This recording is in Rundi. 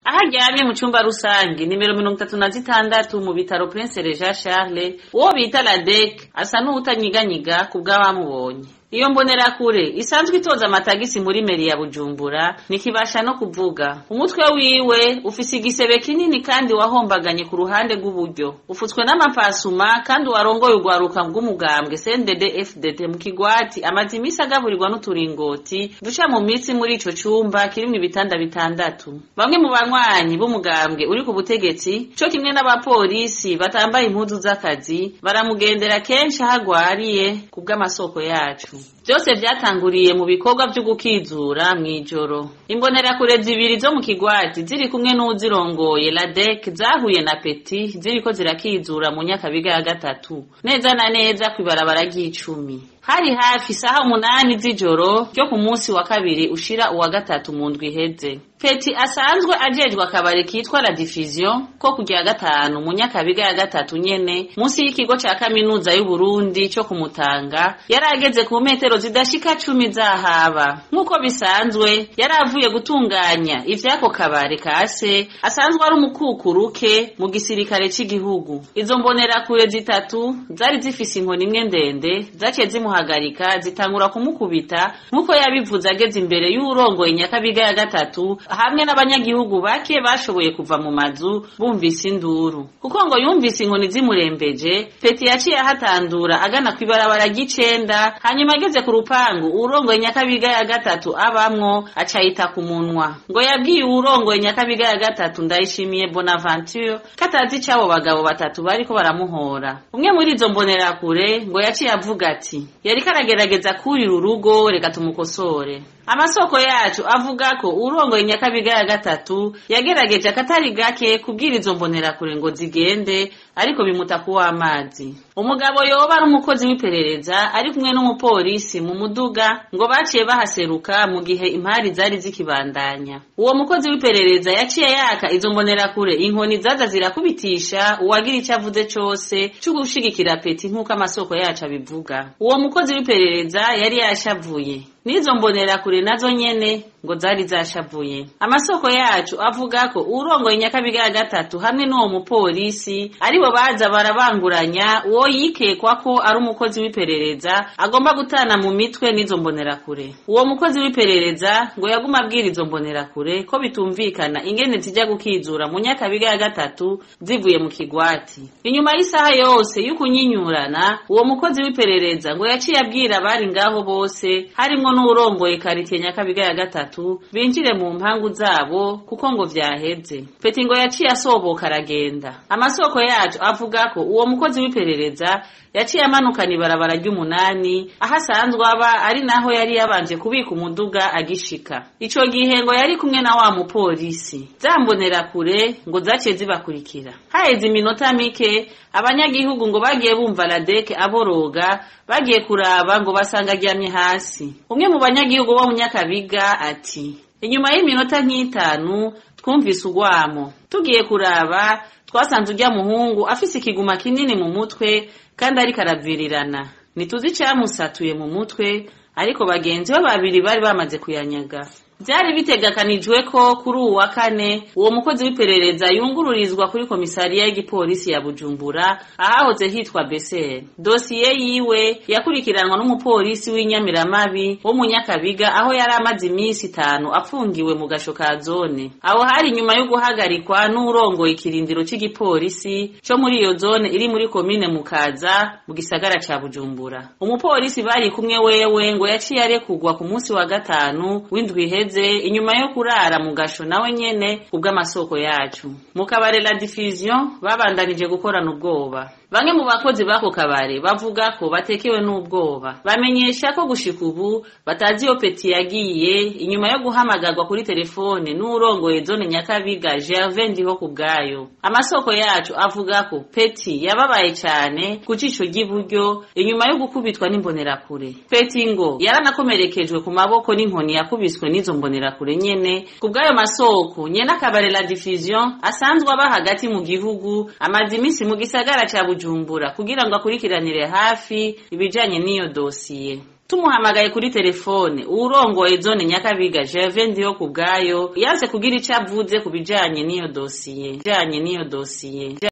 aho aryamye mu cumba rusange nimero mirongo itatu na zitandatu mu bitaro prince reja charles uwo bita ladek asa n'uwutanyiganyiga ku bw'abamubonye iyo mbonerakure isanzwe itoza amatagisi muri meri ya bujumbura nikibasha no kuvuga umutwe wiwe ufise igisebe kinini kandi wahombaganye ku ruhande rw'uburyo ufutswe n'amapasuma kandi warongoye urwaruka rw'umugambwe cndd fdd mu kigwati amaze imisi agaburirwa n'uturingoti duca mu mitsi muri ico cumba kirimwo ibitanda bitandatu bamwe mu banywanyi b'umugambwe uri ku butegetsi co kimwe n'abapolisi batambaye impuzu z'akazi baramugendera kenshi aho agwariye ku bw'amasoko yacu byose vyatanguriye mu bikorwa vyo gukizura mw'ijoro imbonerakure zibiri zo mu kigwati ziri kumwe n'uwuzirongoye ladek zahuye na peti ziriko zirakizura mu nyakabiga ya gatatu neza na neza kw'ibarabara ry'icumi hari hafi isaha umunani z'ijoro ryo ku munsi wa kabiri ushira uwa gatatu mu ndwi iheze peti asanzwe ajejwe akabari kitwa la diffusion ko kugira gatanu mu nyakabiga ya gatatu nyene munsi y'ikigo ca kaminuza y'uburundi co kumutanga yari ageze ku metero zidashika cumi zahaba nk'uko bisanzwe yari avuye gutunganya ivy'ako kabari kase asanzwe ari umukukuruke mu gisirikare c'igihugu izo mbonerakure zitatu zari zifise inkoni imwe ndende zaciye zimuhagarika zitangura kumukubita nk'uko yabivuze ageze imbere y'uwurongoye nyakabiga ya gatatu hamwe n'abanyagihugu bake bashoboye kuva mu mazu bumvise induru kuko ngo yumvise inkoni zimurembeje peti yaciye ahatandura agana kw'ibarabara ry'icenda hanyuma ageze ku rupangu uwurongoye nyakabiga ya gatatu abamwo acayita ku munwa ngo yabwiye uwurongoye nyakabiga ya gatatu ndayishimiye bonaventure ko atazi ic'abo bagabo batatu bariko baramuhora umwe muri izo mbonerakure ngo yaciye avuga ati yariko aragerageza kurira urugo reka tumukosore amasoko yacu avuga ko urongoye nyakabiga ya gatatu yagerageje akatari gake kubwira izo mbonerakure ngo zigende ariko bimuta kuwa amazi umugabo yoba ari umukozi w'iperereza ari kumwe n'umupolisi mu muduga ngo baciye bahaseruka mu gihe impari zari zikibandanya uwo mukozi w'iperereza yaciye yaka izo mbonerakure inkoni zaza zirakubitisha uwagira ico avuze cose co gushigikira peti nk'uko amasoko yacu abivuga uwo mukozi w'iperereza yari yashavuye n'izo mbonerakure nazo nyene ngo zari zashavuye amasoko yacu avuga ko urongoye nyakabiga ya gatatu hamwe n'uwo mupolisi aribo baza barabanguranya uwo yikekwa ko ari umukozi w'iperereza agomba gutana mu mitwe n'izo mbonerakure uwo mukozi w'iperereza ngo yaguma abwira izo mbonerakure ko bitumvikana ingene zijya gukizura mu nyakabiga ya gatatu zivuye mu kigwati inyuma y'isaha yose y'ukunyinyurana uwo mukozi w'iperereza ngo yaciye abwira abari ngaho bose harimwo n'uwurongoye karitiye nyakabiga ya gatatu binjire mu mpangu zabo kuko ngo vyaheze peti ngo yaciye asoboka aragenda amasoko yacu avuga ko uwo mukozi w'iperereza yaciye amanukana ibarabara ry'umunani aho asanzwe aba ari naho yari yabanje kubika umuduga agishika ico gihe ngo yari kumwe na wa mupolisi zambonera kure ngo zaciye zibakurikira haheze iminota mike abanyagihugu ngo bagiye bumva ladeke aboroga bagiye kuraba ngo basanga aryamye hasi umwe mu banyagihugu bo mu nyakabiga ati inyuma y'iminota nk'itanu twumvise ugwamo tugiye kuraba twasanze urya muhungu afise ikiguma kinini mu mutwe kandi ariko aravirirana ntituzi icamusatuye mu mutwe ariko bagenzi be babiri bari bamaze kuyanyaga byari bitegekanijwe ko kuri uwu wa kane uwo mukozi w'iperereza yungururizwa kuri komisariya y'igipolisi ya bujumbura ahahoze hitwa beseri dosiye yiwe yakurikiranwa n'umupolisi w'inyamiramabi wo mu nyakabiga aho yari amaze iminsi itanu afungiwe mu gasho ka zone aho hari nyuma yo guhagarikwa n'urongoye ikirindiro c'igipolisi co muri iyo zone iri muri komine mukaza mu gisagara ca bujumbura umupolisi bari kumwe wewe ngo yaciye arekurwa ku munsi wa gatanu w'indwi iheze inyuma yo kurara mu gasho nawe nyene kubw'amasoko yacu mu kabare la diffusion babandanije gukorana ubwoba bamwe mu bakozi b'ako kabare bavuga ko batekewe n'ubwoba bamenyesha ko gushika ubu batazi iyo peti yagiye inyuma yo guhamagarwa kuri telefone n'urongoye zone nyakabiga gervin ndiho ku bwayo amasoko yacu avuga ko peti yababaye cane ku cico ry'iburyo inyuma yo gukubitwa n'imbonerakure peti ngo yaranakomerekejwe ku maboko n'inkoni yakubiswe n'izo mbonerakure nyene ku bw'ayo masoko nyene akabare la diffusion asanzwe aba hagati mu gihugu amaze iminsi mu gisagara ca bujumbura kugira ngo akurikiranire hafi ibijanye n'iyo dosiye tumuhamagaye kuri telefone uwurongoye zone nyakabiga gervais ndiyo ku bwayo yanse kugira ico avuze ku bijanye n'iyo dosiye bijanye n'iyo dosiye